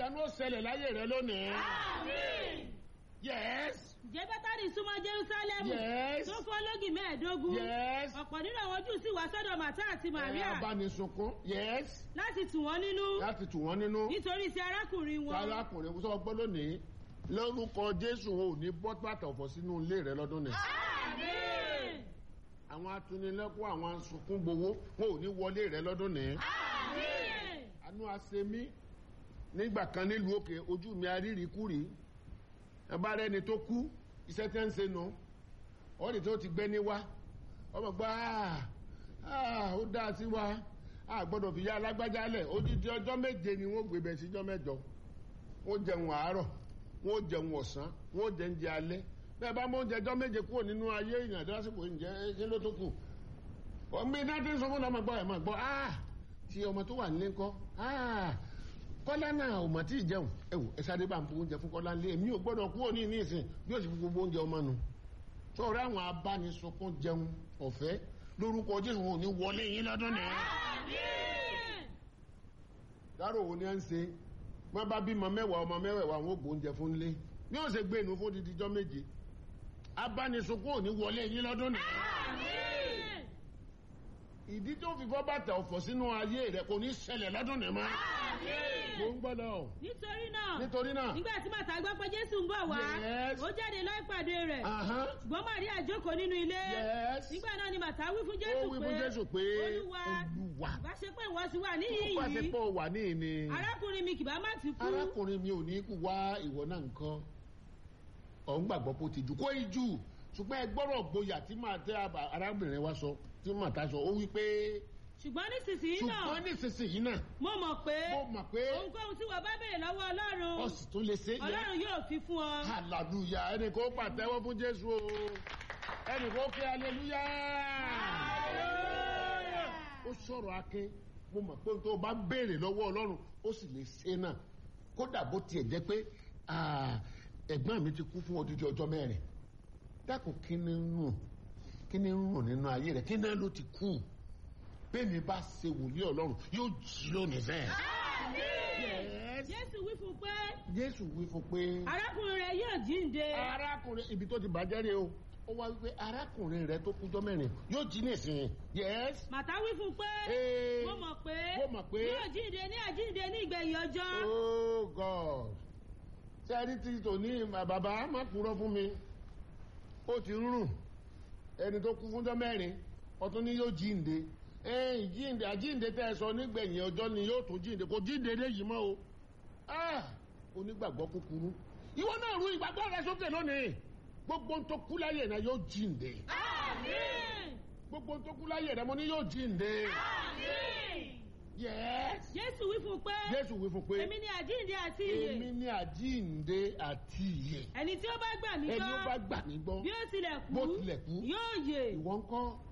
ìyanu ó ṣẹlẹ̀ láyé rẹ lónìí. Àmín. yes Ǹjẹ́ Bẹ́tánì súnmọ́ Jerúsálẹ́mù yes tó fún ológì mẹ́ẹ̀ẹ́dógún. yes. Ọ̀pọ̀ nínú àwọn Júù sì wá sọ́dọ̀ Màtá àti Màríà ẹ abánisunkún yes láti tù wọ́n nínú láti tù wọ́n nínú. nítorí ti arákùnrin wọn. arákùnrin sọ gbọ́ lónìí lórúkọ jésù ò ní bọ́ bàtà ọ̀fọ̀ sínú ilé rẹ lọ́dún ni. Àmín. àwọn atunilẹ́kọ̀ọ́ àwọn asunkún gbowó wọn ò ní wọlé rẹ lọ́dún ni. Àmín. àánú àṣemí nígbà kan nílùú òkè ojú mi arírìkúrì ẹ bá rẹni tó kú iṣẹ́ tẹ́ ń ṣe nù ọ́nì tó ti gbé ní wá ọmọ gbọ́ "Ah, ó dáa sí wa a gbọ́dọ̀ fi yá alágbájá lẹ̀ odidi ọjọ́ méje ni wọ́n gbé bẹ̀ síjọ́ mẹ́jọ wọ́n jẹun àárọ̀ wọ́n jẹun ọ̀sán wọ́n jẹ oúnjẹ alẹ́ bẹ́ẹ̀ bá mọ oúnjẹ ọjọ́ méje kúrò nínú ayé èèyàn lásìkò ìjẹ́ kí ló tó kù ọmọ iná tí ń sọ fún ọmọ gbọ́ ẹ̀ máa gbọ́ ah tí ọmọ tó wà nílé ńkọ́ ah kọ́lá náà ò mọ̀ tí ì jẹun ẹ wò ẹ sáré bá ń bu oúnjẹ fún kọ́lá ńlé èmi ò gbọ́dọ̀ kúrò ní ìní ìsìn bí ó sì fi gbogbo oúnjẹ ọmọ nu sọ̀rọ̀ àwọn abánisunkún jẹun ọ̀fẹ́ lórúkọ jésù wọn ò ní wọlé yín lọ́dún nìyẹn Àmín. dárò wo ni à ń ṣe wọn bá bímọ mẹ́wàá ọmọ mẹ́wàá àwọn ògbó oúnjẹ fún lé bí wọn ṣe gbé inú fún dídí jọ́ méje abánisunkún ò ní wọlé yín lọ́dún nìyẹn Àmín. ìdí tó fi bọ́ bàtà ọ̀fọ̀ sínú ayé rẹ kò ní ṣẹlẹ̀ lọ́dún nìyẹn mọ́ mo Àmín. ń gbọ́dọ̀ nítorí náà nítorí náà nígbà tí Màtá gbọ́ pé Jésù ń bọ̀ wá Yes. ó jáde lọ ìpàdé rẹ̀ ahán, ṣùgbọ́n Màríà jókòó nínú ilé yes nígbà náà ni Màtá wí fún ó Jésù wí pé fún jésù pé Olúwa olúwa bá ṣe pé ìwọ ti wà níhìn ó pàṣẹ yìí pé ó wà ní ìní arákùnrin mi kì bá má ti kú arákùnrin mi ò ní kú wá ìwọ náà nǹkan ọ̀hún gbàgbọ́ pé ó ti jù kó ìjù ṣùgbọ́n ẹ gbọ́rọ̀ gboyà tí màá tẹ àbá- arábìnrin wa sọ tí màá ta sọ ó wí pé ṣùgbọ́n nísinsìnyí náà ṣùgbọ́n nísinsìnyí náà mo mọ̀ pé mo mọ̀ pé ohunkóhun tí wọ́n bá béèrè lọ́wọ́ Ọlọ́run ọ̀sì tó lè ṣe é yẹ Ọlọ́run yóò fi fún ọ. hallelujah ẹnì kó pàtẹ́wọ́ fún jésù o ẹnì kó kí hallelujah ó sọ̀rọ̀ akin mo mọ̀ pé tó o bá béèrè lọ́wọ́ ọlọ́run ó sì lè ṣe náà kódà bó tiẹ̀ jẹ́ pé ah, ẹ̀gbọ́n mi ti kú fún odidi ọjọ́ mẹ́rin dákun kí ni ń rùn kí ni ń rùn nínú ayé rẹ̀ kí náà ló ti kú bẹ́ẹ̀ mi bá ṣe wòlíì ọlọ́run yóò jí lónìí fẹ́ẹ́. Yes. Jésù wí fún pé Jésù wí fún pé arákùnrin rẹ̀ yóò jíǹde. arákùnrin ibi tó ti bàjẹ́ rè o ó wá wípé arákùnrin rẹ tó kújọ́ mẹ́rin yóò jí nísìnyí yes Màtá wí fún pé Ee. mo mọ̀ pé Mo mọ̀ pé. yóò jíǹde ní àjíǹde ní ìgbẹ̀yìn ọjọ́. oh god ṣé ẹni tí tòní bàbá má kúrò fún mi ó ti ń rùn ẹni tó kú fúnjọ́ mẹ́rin ọtún ni yóò jíǹde ẹ̀yìn jíǹde àjíǹde tẹ́ ẹ sọ nígbẹ̀yìn ọjọ́ ni yóò tó jíǹde kò jíǹde léyìí mọ́ o ah onígbàgbọ́ kúkúrú ìwọ náà rú ìgbàgbọ́ rẹ sókè lónìí gbogbo ń tó kú láyé náà yóò jíǹde Àmín. gbogbo ń tó kú láyé rẹ mo ní yóò jíǹde Àmín. yes Jésù wí fún pé jésù wí fún pé èmi ni àjíǹde àti ìyè. èmi ní àjíǹde àti ìyè Ẹni tí ó bá gbà mí ẹni ó bá gbọ́ gbà mí gbọ́ bí ó tilẹ̀ kú bó tilẹ̀ kú yóò yè. ìwọ ń kọ́